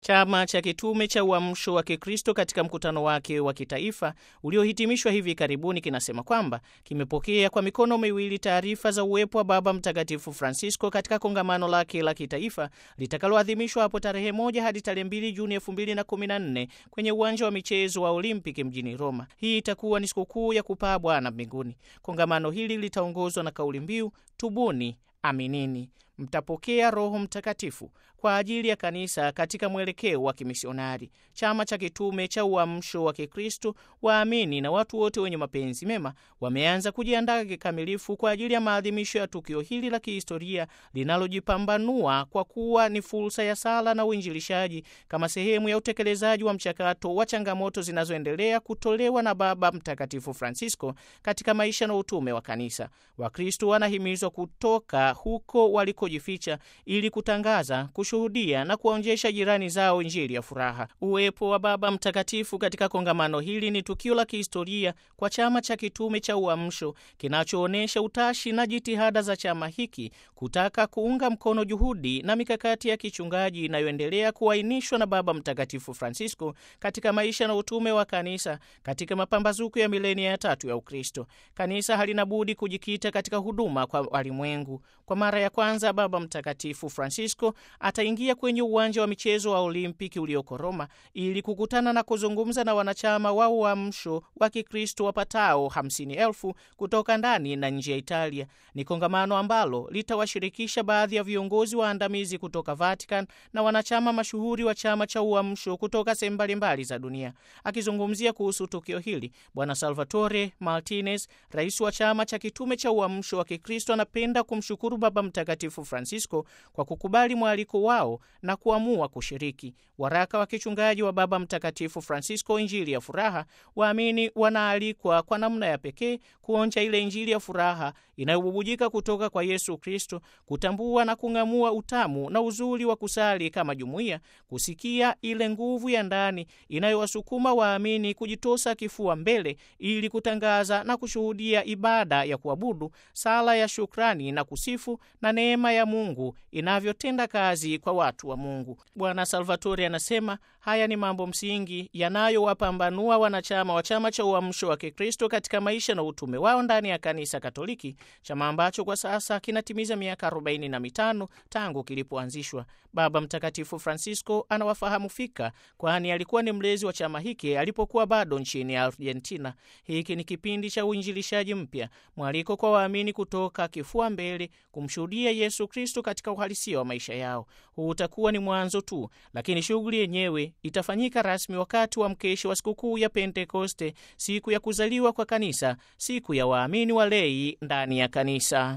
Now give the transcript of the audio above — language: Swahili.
Chama cha Kitume cha Uamsho wa Kikristo katika mkutano wake wa kitaifa uliohitimishwa hivi karibuni kinasema kwamba kimepokea kwa mikono miwili taarifa za uwepo wa Baba Mtakatifu Francisco katika kongamano lake la kitaifa litakaloadhimishwa hapo tarehe moja hadi tarehe mbili Juni elfu mbili na kumi na nne kwenye uwanja wa michezo wa Olimpiki mjini Roma. Hii itakuwa ni sikukuu ya kupaa Bwana mbinguni. Kongamano hili litaongozwa na kauli mbiu tubuni, aminini mtapokea Roho Mtakatifu kwa ajili ya kanisa katika mwelekeo wa kimisionari. Chama cha Kitume cha Uamsho wa Kikristo, waamini na watu wote wenye mapenzi mema wameanza kujiandaa kikamilifu kwa ajili ya maadhimisho ya tukio hili la kihistoria linalojipambanua kwa kuwa ni fursa ya sala na uinjilishaji kama sehemu ya utekelezaji wa mchakato wa changamoto zinazoendelea kutolewa na Baba Mtakatifu Francisco katika maisha na utume wa kanisa. Wakristo wanahimizwa kutoka huko waliko jificha ili kutangaza, kushuhudia na kuwaonyesha jirani zao injili ya furaha. Uwepo wa Baba Mtakatifu katika kongamano hili ni tukio la kihistoria kwa chama cha kitume cha Uamsho kinachoonyesha utashi na jitihada za chama hiki kutaka kuunga mkono juhudi na mikakati ya kichungaji inayoendelea kuainishwa na Baba Mtakatifu Francisco katika maisha na utume wa kanisa katika mapambazuko ya milenia ya tatu ya Ukristo. Kanisa halina budi kujikita katika huduma kwa walimwengu. Kwa mara ya kwanza Baba Mtakatifu Francisco ataingia kwenye uwanja wa michezo wa Olimpiki ulioko Roma ili kukutana na kuzungumza na wanachama wa Uamsho wa Kikristo wapatao hamsini elfu kutoka ndani na nje ya Italia. Ni kongamano ambalo litawashirikisha baadhi ya viongozi waandamizi kutoka Vatican na wanachama mashuhuri wa chama cha Uamsho kutoka sehemu mbalimbali za dunia. Akizungumzia kuhusu tukio hili, Bwana Salvatore Martinez, rais wa chama cha kitume cha Uamsho wa Kikristo, anapenda kumshukuru Baba Mtakatifu Francisco kwa kukubali mwaliko wao na kuamua kushiriki. Waraka wa kichungaji wa Baba Mtakatifu Francisco, Injili ya Furaha, waamini wanaalikwa kwa namna ya pekee kuonja ile Injili ya furaha inayobubujika kutoka kwa Yesu Kristo, kutambua na kung'amua utamu na uzuri wa kusali kama jumuiya, kusikia ile nguvu ya ndani inayowasukuma waamini kujitosa kifua mbele ili kutangaza na kushuhudia ibada ya kuabudu, sala ya shukrani na kusifu na neema ya Mungu inavyotenda kazi kwa watu wa Mungu. Bwana Salvatore anasema haya ni mambo msingi yanayowapambanua wanachama wa chama cha Uamsho wa Kikristo katika maisha na utume wao ndani ya Kanisa Katoliki, chama ambacho kwa sasa kinatimiza miaka arobaini na mitano tangu kilipoanzishwa. Baba Mtakatifu Francisco anawafahamu fika, kwani alikuwa ni mlezi wa chama hiki alipokuwa bado nchini Argentina. Hiki ni kipindi cha uinjilishaji mpya, mwaliko kwa waamini kutoka kifua mbele kumshuhudia Yesu Kristo katika uhalisia wa maisha yao. Huu utakuwa ni mwanzo tu, lakini shughuli yenyewe itafanyika rasmi wakati wa mkesho wa sikukuu ya Pentekoste, siku ya kuzaliwa kwa kanisa, siku ya waamini walei ndani ya kanisa.